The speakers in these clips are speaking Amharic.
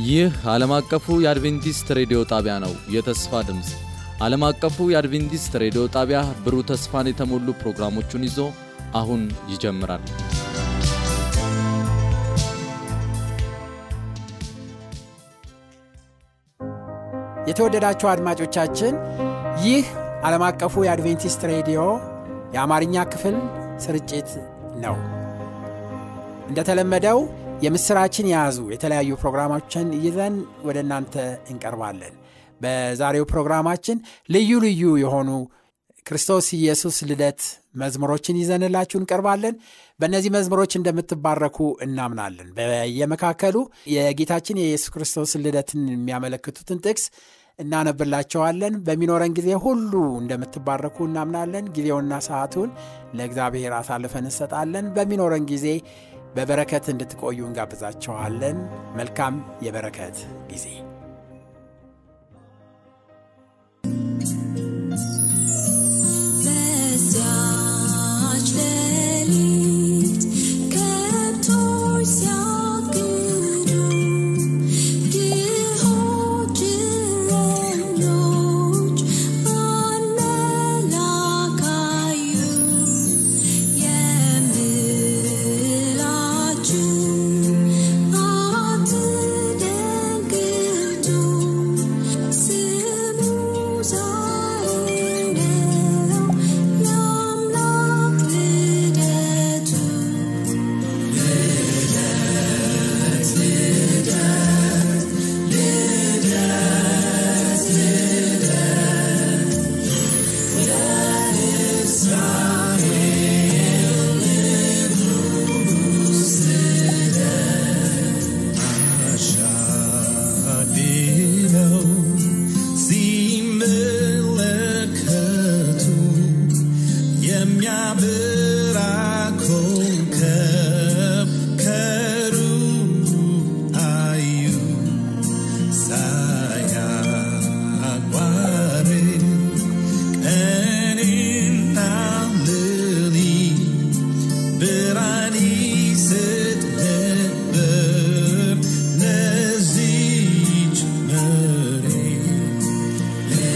ይህ ዓለም አቀፉ የአድቬንቲስት ሬዲዮ ጣቢያ ነው። የተስፋ ድምፅ ዓለም አቀፉ የአድቬንቲስት ሬዲዮ ጣቢያ ብሩህ ተስፋን የተሞሉ ፕሮግራሞቹን ይዞ አሁን ይጀምራል። የተወደዳችሁ አድማጮቻችን ይህ ዓለም አቀፉ የአድቬንቲስት ሬዲዮ የአማርኛ ክፍል ስርጭት ነው። እንደተለመደው የምስራችን የያዙ የተለያዩ ፕሮግራሞችን ይዘን ወደ እናንተ እንቀርባለን። በዛሬው ፕሮግራማችን ልዩ ልዩ የሆኑ ክርስቶስ ኢየሱስ ልደት መዝሙሮችን ይዘንላችሁ እንቀርባለን። በእነዚህ መዝሙሮች እንደምትባረኩ እናምናለን። በየመካከሉ የጌታችን የኢየሱስ ክርስቶስ ልደትን የሚያመለክቱትን ጥቅስ እናነብላቸዋለን። በሚኖረን ጊዜ ሁሉ እንደምትባረኩ እናምናለን። ጊዜውና ሰዓቱን ለእግዚአብሔር አሳልፈን እንሰጣለን። በሚኖረን ጊዜ በበረከት እንድትቆዩ እንጋብዛቸዋለን። መልካም የበረከት ጊዜ በዚያች ሌሊት ከብቶች ሲያግዱ ድሆች እረኞች በመላክ አዩ። የምላችሁ አትደንግጡ፣ ስሙ ዛሬ ነው የአምላክ ልደቱ። አሻድነው ሲመለከቱ የሚያበራ ኮከብ ከሩቅ አዩ ሳያቋርጥ ቀንና ሌሊት ብርሃን ይሰጥ ነበር ለዚች መሬት።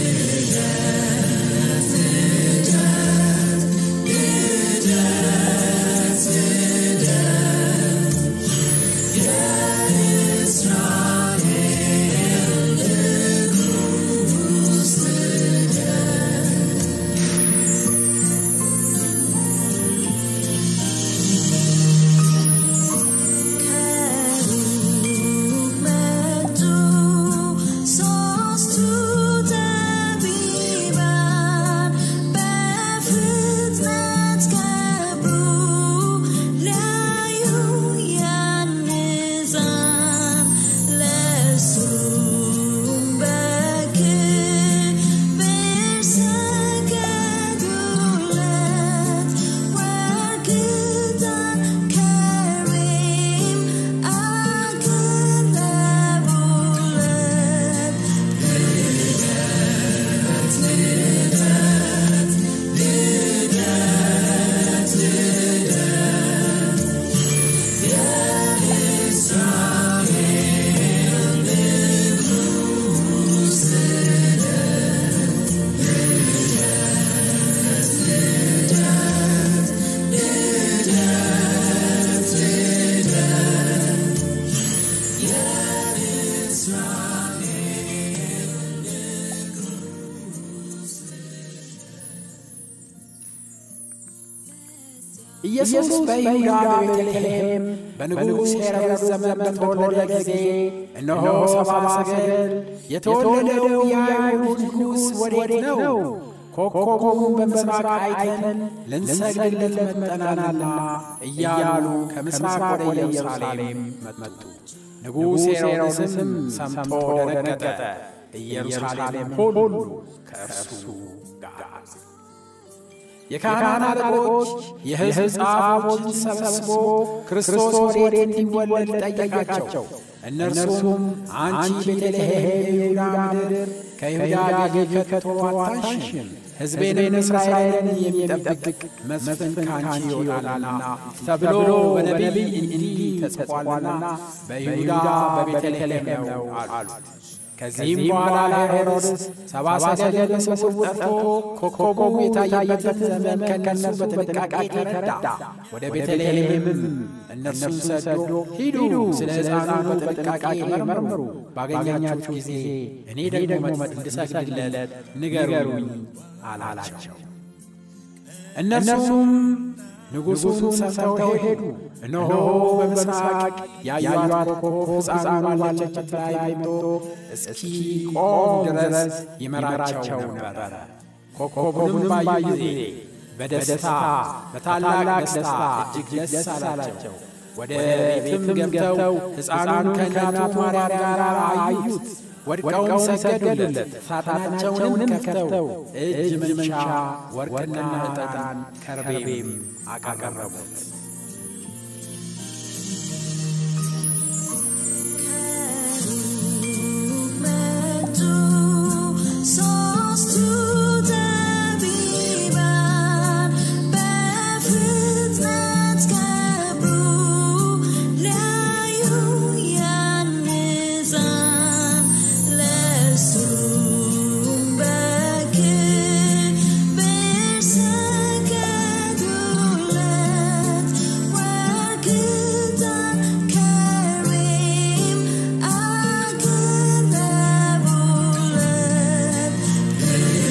ከሩቅ መጡ ሦስቱ ጠቢባን በፍጥነት ገቡ ሊያዩ ያን ሕፃን ለእርሱም በክብር ሰገዱለት ወርቅ ዕጣን ከርቤም አቀረቡለት። ኢየሱስ በይሁዳ በቤተልሔም በንጉሥ ሄሮድስ ዘመን በተወለደ ጊዜ እነሆ ሰብአ ሰገል የተወለደው የአይሁድ ንጉሥ ወዴት ነው? ኮከቡን በምሥራቅ አይተን ልንሰግድለት መጥተናልና እያሉ ከምሥራቅ ወደ ኢየሩሳሌም መጡ። ንጉሥ ሄሮድስም ሰምቶ ደነገጠ። ኢየሩሳሌም ሁሉ ከእርሱ ጋር የካህናት አለቆች የሕዝብ ጻፎችን ሰብስቦ ክርስቶስ ወዴት እንዲወለድ ጠየቃቸው። እነርሱም አንቺ ቤተልሔም የይሁዳ ምድር ከይሁዳ ገዥ ከቶ አታንሽም፣ ሕዝቤን እስራኤልን የሚጠብቅ መስፍን ካንቺ ይወጣልና ተብሎ በነቢይ እንዲህ ተጽፏልና በይሁዳ በቤተልሔም ነው አሉት። ከዚህም በኋላ ሄሮድስ ሰባ ሰገል በስውር ጠርቶ ኮከቡ የታየበትን ዘመን ከእነርሱ በጥንቃቄ ተረዳ። ወደ ቤተልሔምም እነርሱን ሰዶ ሂዱ፣ ስለ ሕፃኑ በጥንቃቄ መርምሩ፣ ባገኛችሁ ጊዜ እኔ ደግሞ እንድሰግድለት ንገሩኝ አላቸው። እነርሱም ንጉሡን ሰምተው ሄዱ። እነሆ በምስራቅ ያዩአት ኮከብ ሕፃኑን ባለችበት ላይ መጥቶ እስኪቆም ድረስ ይመራቸው ነበረ። ኮከቡንም ባዩ ጊዜ በደስታ በታላቅ ደስታ እጅግ ደስ አላቸው። ወደ ቤትም ገብተው ሕፃኑን ከእናቱ ማርያም ጋር አዩት። ወድቀውም ሰገዱለት። ሳጥናቸውንም ከፍተው እጅ መንሻ ወርቅና ዕጣን ከርቤም አቀረቡት። መጡ ሦስቱ ጠቢባን በፍጥነት ገቡ ሊያዩ ያን ሕፃን ለእርሱም በክብር ሰገዱለት። ወርቅ ዕጣን ከርቤም አቀረቡለት።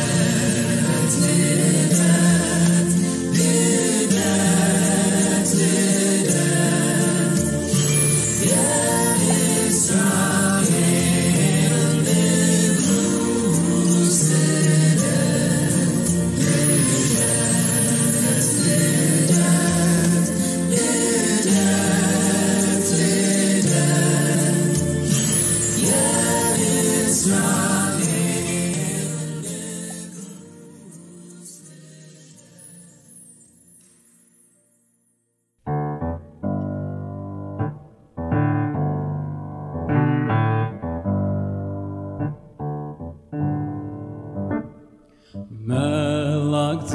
መላእክት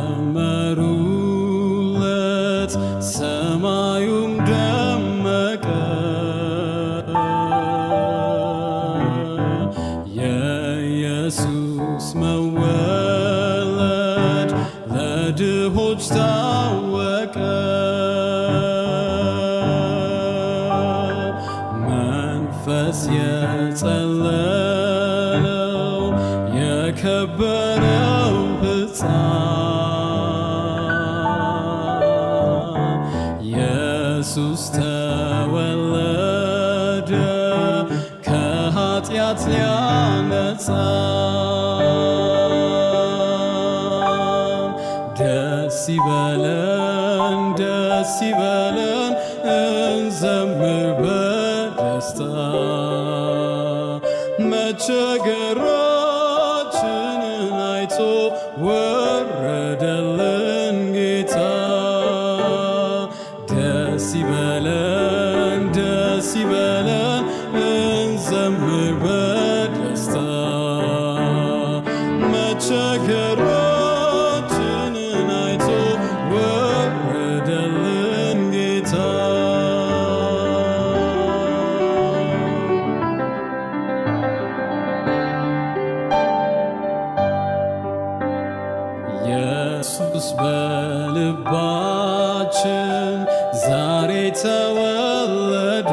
ዘመሩለት፣ ሰማዩም ደመቀ። የኢየሱስ መወለድ ለድሆች ታወቀ። መንፈስ የጸለለው የከበረው ሕፃን ኢየሱስ ተወለደ ከኃጢአት ሊያነጻ ደስ ይበለን ደስ ይበለን እንዘምር በደስታ መቸገራችንን አይቶ ወረደልን ጌታ ደስ ይበለን ደስ ይበለን እንዘምር በደስታ መቸገራችንን አይቶ ወረደልን ጌታ ኢየሱስ በልባችን ዛሬ ተወለደ።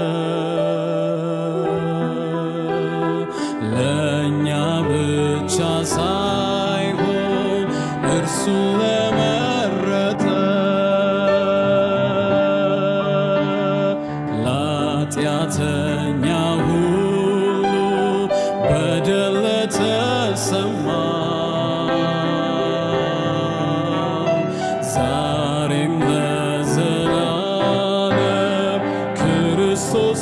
ለእኛ ብቻ ሳይሆን እርሱ ለመረጠ ለኃጢአተኛ ሁሉ በደል ለተሰማ ዛሬም ለዘላለም ክርስቶስ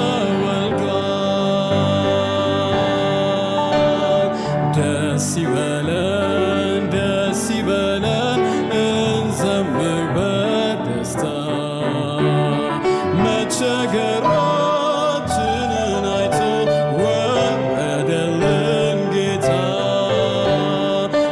ተወልዷል። ደስ ይበለን ደስ ይበለን እንዘምር በደስታ መቸገራችንን አይቶ ወረደልን ጌታ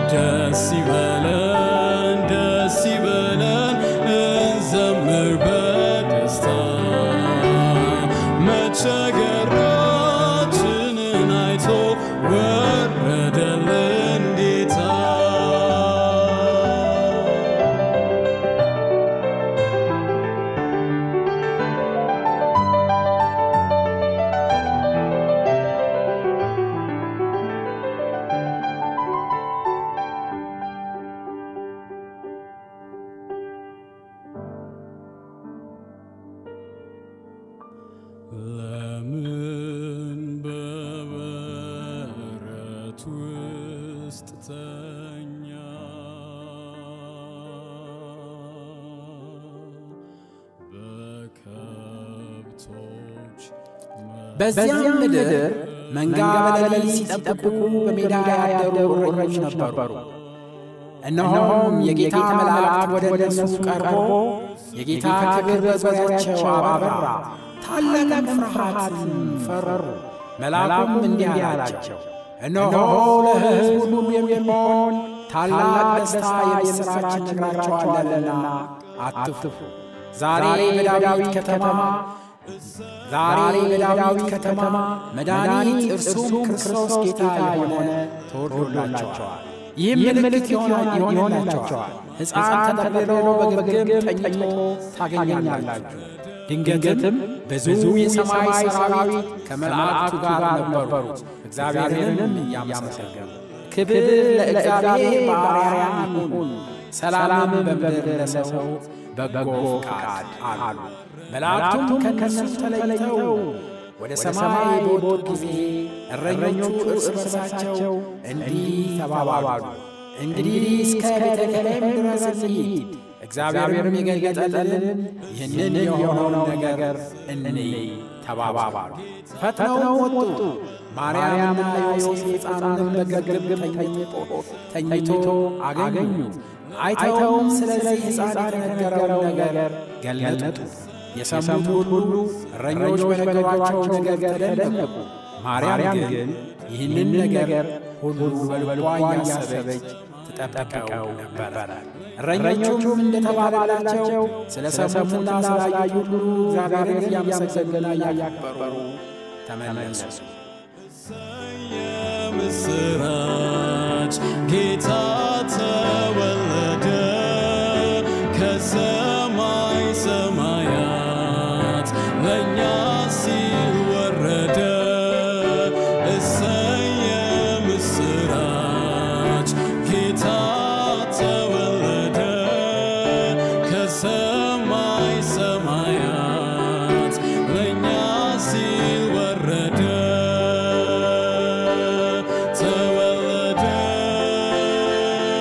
ለምን በበረት ውስጥ ተኛ በከብቶች በዚያም ምድር መንጋ በሌሊት ሲጠብቁ በሜዳ ያደሩ እረኞች ነበሩ። እነሆም የጌታ መልአክ ወደ እነርሱ ቀርቦ የጌታ ክብር በዙሪያቸው አበራ፣ ታላቅም ፍርሃትም ፈሩ። መልአኩም እንዲህ አላቸው፣ እነሆ ለሕዝብ ሁሉ የሚሆን ታላቅ ደስታ የምሥራች እነግራችኋለሁና አትፍሩ። ዛሬ በዳዊት ከተማ ዛሬ በዳዊት ከተማ መድኃኒት እርሱም ክርስቶስ ጌታ የሆነ ተወልዶላቸዋል። ይህም ምልክት ይሆንላቸዋል። ሕፃን ተጠቅልሎ በግርግም ተኝቶ ታገኛላችሁ። ድንገትም ብዙ የሰማይ ሰራዊት ከመላእክቱ ጋር ነበሩ፣ እግዚአብሔርንም እያመሰገኑ ክብር ለእግዚአብሔር በአርያም ይሁን፣ ሰላምም በምድር ለሰው በጎ ፈቃድ አሉ። መላእክቱም ከእነርሱ ተለይተው ወደ ሰማይ በወጡ ጊዜ እረኞቹ እርስ በርሳቸው እንዲህ ተባባሉ፣ እንግዲህ እስከ ቤተልሔም ድረስ እንሂድ፣ እግዚአብሔርም የገለጠልን ይህንን የሆነውን ነገር እንይ ተባባሉ። ፈጥነው ወጡ። ማርያምና ዮሴፍ ሕፃኑንም በግርግም ተኝቶ አገኙ። አይተውም ስለዚህ ሕፃን የተነገረውን ነገር ገለጡ። የሰሙት ሁሉ እረኞች በነገሯቸው ነገር ተደነቁ። ማርያም ግን ይህንን ነገር ሁሉ በልቧ እያሰበች ትጠብቀው ነበረ። እረኞቹም እንደተባባላቸው ስለ ሰሙና ስላዩ ሁሉ እግዚአብሔርን እያመሰገኑና እያከበሩ ተመለሱ። የምስራች ጌታ ተወለደ ከሰማይ ሰማያት ለእኛ ሲል ወረደ። እሰይ የምስራች ጌታ ተወለደ ከሰማይ ሰማያት ለእኛ ሲል ወረደ ተወለደ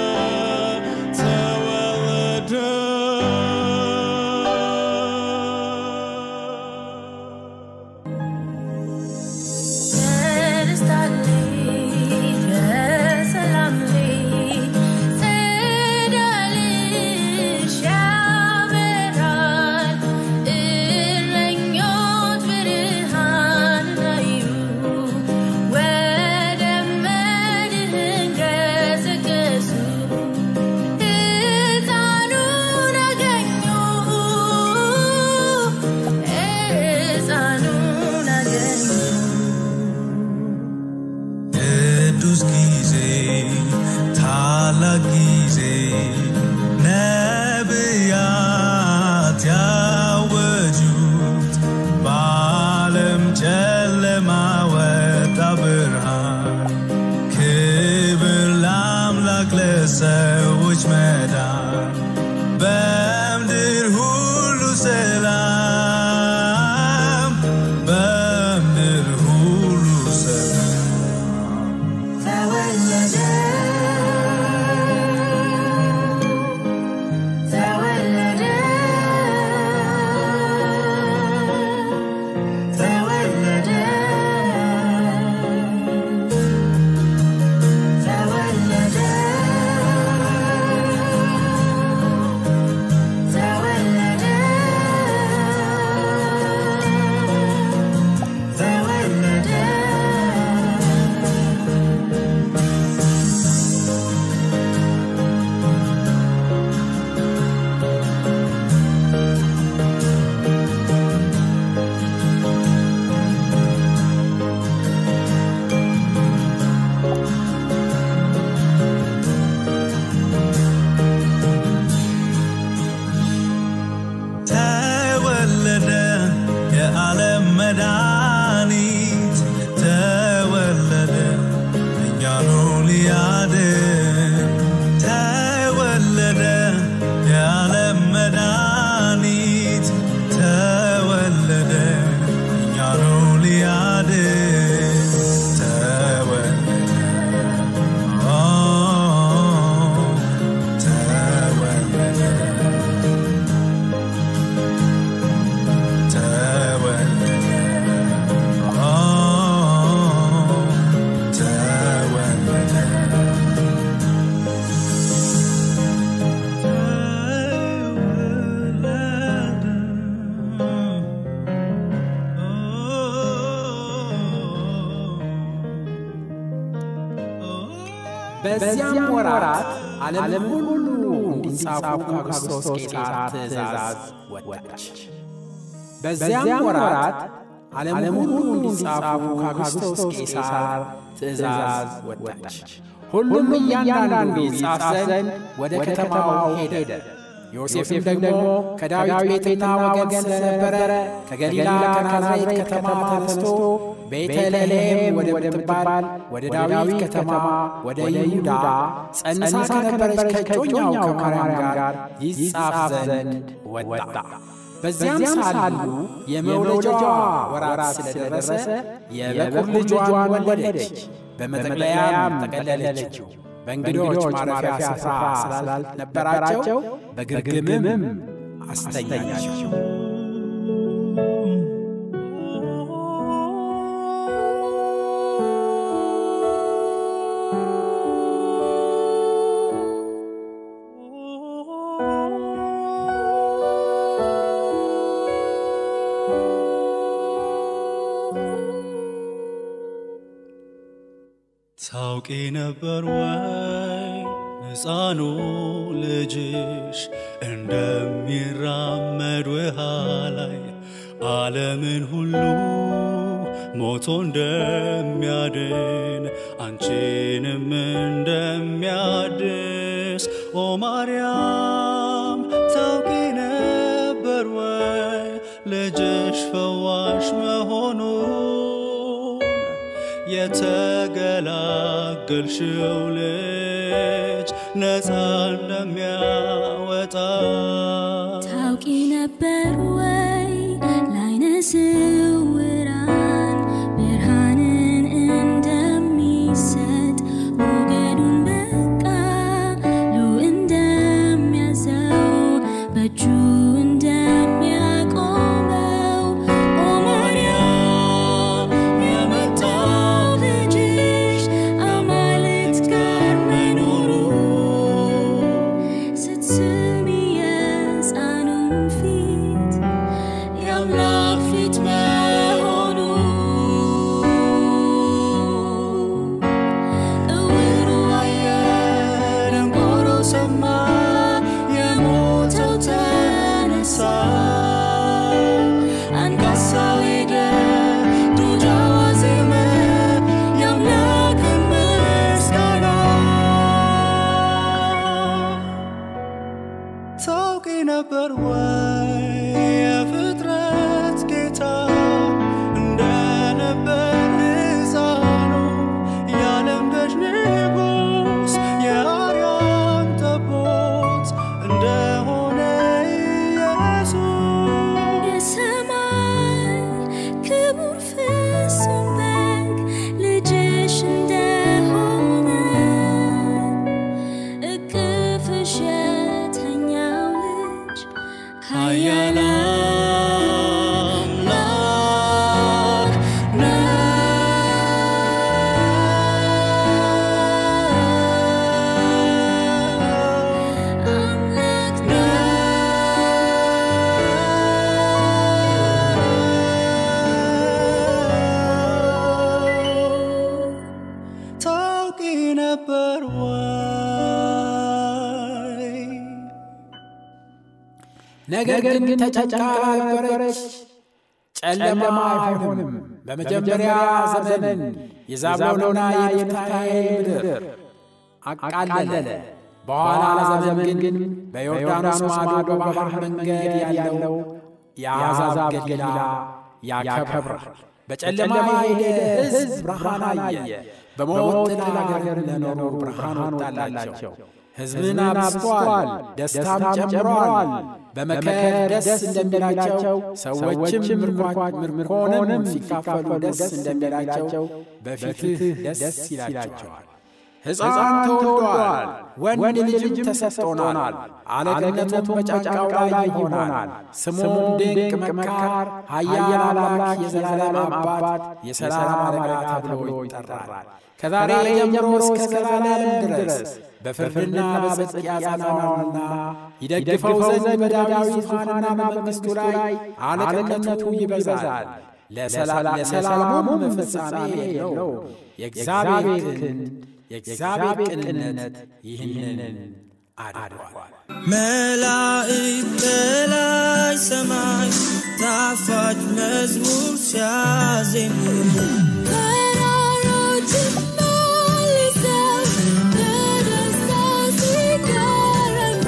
በዚያም ወራት ዓለም ሁሉ እንዲጻፉ ከክርስቶስ ቄሳር ትእዛዝ ወጣች። በዚያም ወራት ዓለም ሁሉ እንዲጻፉ ከክርስቶስ ቄሳር ትእዛዝ ወጣች። ሁሉም እያንዳንዱ ይጻፍ ዘንድ ወደ ከተማው ሄደ። ዮሴፍም ደግሞ ከዳዊት ቤትና ወገን ስለነበረ ከገሊላ ከናዝሬት ከተማ ተነስቶ ቤተልሔም ወደምትባል ወደ ዳዊት ከተማ ወደ ይሁዳ ጸንሳ ከነበረች ከጮኛው ከማርያም ጋር ይጻፍ ዘንድ ወጣ። በዚያም ሳሉ የመውለጃዋ ወራት ስለደረሰ የበኩር ልጇን ወለደች። በመጠቅለያም ጠቀለለችው። በእንግዶች ማረፊያ ስፍራ ስላልነበራቸው በግርግምም አስተኛቸው። ታውቂ ነበር ወይ ሕፃኑ ልጅሽ እንደሚራመድ ውሃ ላይ ዓለምን ሁሉ ሞቶ እንደሚያድን አንቺንም እንደሚያድስ ኦ ማርያም ታውቂ ነበር ወይ ልጅሽ ፈዋሽ መሆኑን የተገላገልሽው ልጅ ነፃ እንደሚያወጣ ታውቂ ነበር ወይ ለዓይነ ስውራን ብርሃንን እንደሚሰጥ ሞገዱን በቃሉ እንደሚያዘው በእጁ እንደሚያቆመው ኦ ማርያም የመጣው ልጅሽ አማልክት ጋር መኖሩ ስትስሚ የሕፃኑን ፊት የአምላክ ፊት መሆኑ እውሩ አየ፣ ደንቆሮ ሰማ፣ የሞተው ተነሳ፣ አንካሳው ሄደ፣ ዱዳው አዜመ፣ የአምላክን ምስጋና ታውቂ ነበር ወይ የፍጥረት ጌታ እንደነበር ሕፃኑ የዓለም ገዥ ንጉሥ የአርያም ጠቦት እንደሆነ ኢየሱስ የሰማይ ክቡር ፍጹም በግ ልጅሽ እንደሆነ እቅፍሽ የተኛው ልጅ ኃያል አምላክ ነው። አምላክ ታውቂ ነበር ወይ ነገር ግን ተጨንቃ ነበረች። ጨለማ አይሆንም። በመጀመሪያ ዘመን የዛብሎንና የንፍታሌም ምድር አቃለለ። በኋላ ዘመን ግን በዮርዳኖስ ማዶ በባሕር መንገድ ያለው የአሕዛብ ገሊላ ያከብራል። በጨለማ የሄደ ሕዝብ ብርሃን አየ። በሞት ጥላ አገር ለኖሩ ብርሃን ወጣላቸው። ሕዝብን አብዝቷል፣ ደስታም ጨምሯል። በመከር ደስ እንደሚላቸው ሰዎችም ምርኮንም ሲካፈሉ ደስ እንደሚላቸው በፊትህ ደስ ይላቸዋል። ሕፃን ተወልዷል፣ ወንድ ልጅም ተሰጥቶናል። አለቅነቱም በጫንቃው ላይ ይሆናል። ስሙም ድንቅ መካር፣ ኃያል አምላክ፣ የዘላለም አባት፣ የሰላም አለቃ ተብሎ ይጠራል። ከዛሬ ጀምሮ እስከ ዘላለም ድረስ በፍርድና በጽድቅ ያጸናዋልና ይደግፈው ዘንድ በዳዊት ዙፋንና በመንግሥቱ ላይ አለቅነቱ ይበዛል። ለሰላሙም ፍጻሜ የለው የእግዚአብሔር ክንድ የእግዚአብሔር ቅንነት ይህንን አድርጓል። መላእክት በላይ ሰማይ ጣፋጭ መዝሙር ሲያዜሙ ተራሮችን መልሰው በደስታ ሲገረሙ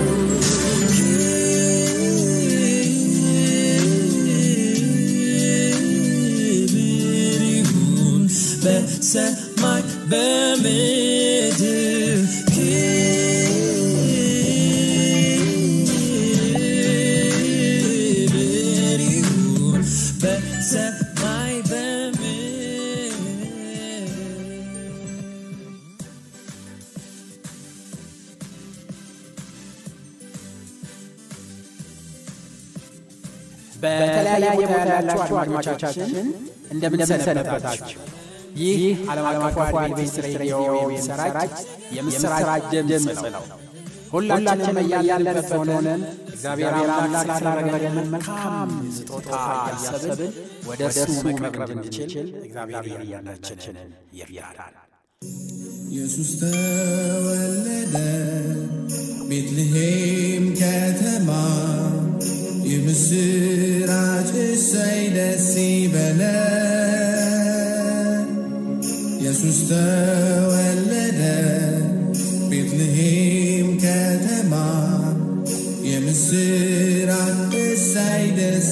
ክብር ይሁን በሰማይ በምድር ክብር ይሁን በሰማይ በምድር በተለያየ ቦታ ያላችሁ አድማጮቻችን እንደምንሰነበታችሁ። ይህ ዓለም አቀፉ አድቬንቲስት ሬዲዮ የሚሰራጭ የምስራች ድምፅ ነው። ሁላችንም እያለንበት ሆነን እግዚአብሔር አምላክ ስላደረገልን መልካም ስጦታ እያሰብን ወደ እርሱ መቅረብ እንድንችል እግዚአብሔር እያንዳንዳችንን ይርዳል። ኢየሱስ ተወለደ ቤትልሔም ከተማ የምስራች እሰይ ደስ ይበለን ኢየሱስ ተወለደ ቤትልሔም ከተማ የምስራች እሰይ ደስ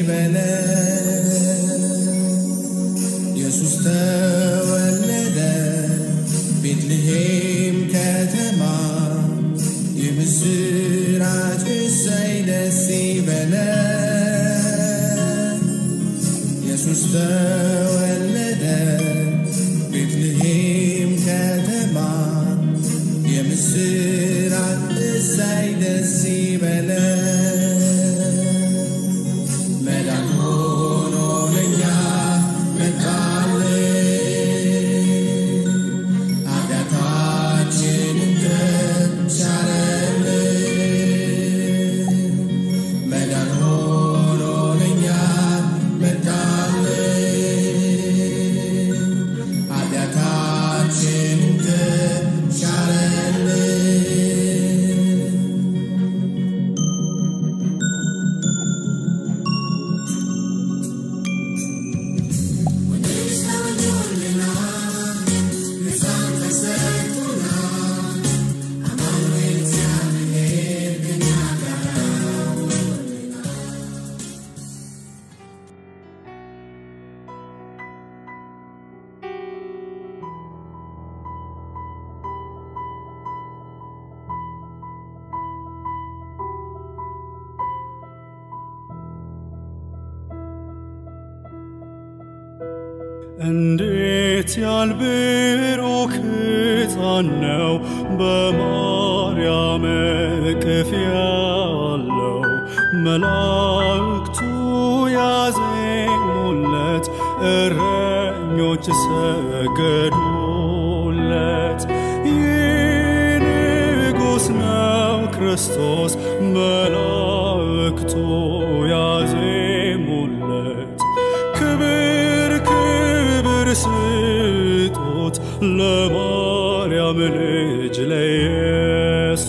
ይበለን ኢየሱስ ተወለደ ቤትልሔም ከተማ የምስራች እሰይ ደስ ይበለን ኢየሱስ ተወለደ ቤትልሔም ከተማ የምስራች እሰይ ደስ ይበለን መዳን ሆኖ ለኛ መጣልን ኃጢአታችንን ተሻረልን መዳን ሆኖ ለኛ መጣልን ኃጢአታችንን ተሻረልን እንዴት ያልብሩክ ሕፃን ነው በማርያም እቅፍ ያለው መላእክቱ ያዜሙለት እረኞች ሰገዱለት ይህ ንጉሥ ነው ክርስቶስ መላእክቱ ያዜሙለት ክብር ክብር ስጡት ለማርያም ልጅ ለኢየሱስ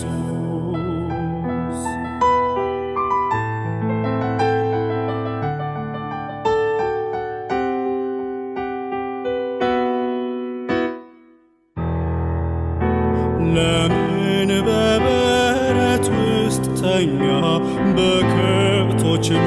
ለምን በበረት ውስጥ ተኛ በከብቶች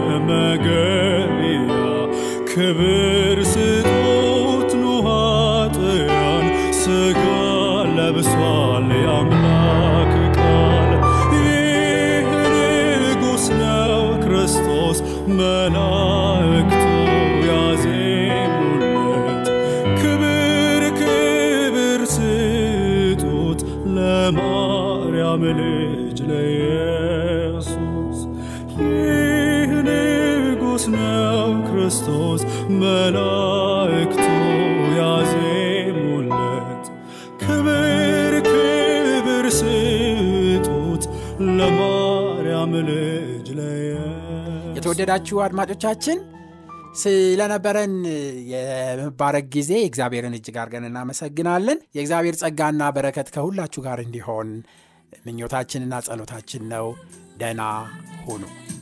መመገቢያ ክብር ስጦት ኑኃጥያን ሥጋ ለብሷል የአምላክ ቃል ይህ ንጉሥ ነው ክርስቶስ መላእክቱ ያዜሙለት ክብር ክብር ስጡት ለማርያም ልጅ ለኢየሱስ ይህ ንጉሥ ነው ክርስቶስ መላእክቱ ያዜሙለት ክብር ክብር ስጡት ለማርያም ልጅ ለኢየሱስ የተወደዳችሁ አድማጮቻችን ስለነበረን የመባረክ ጊዜ እግዚአብሔርን እጅግ አድርገን እናመሰግናለን። የእግዚአብሔር ጸጋና በረከት ከሁላችሁ ጋር እንዲሆን ምኞታችንና ጸሎታችን ነው። ደህና ሁኑ።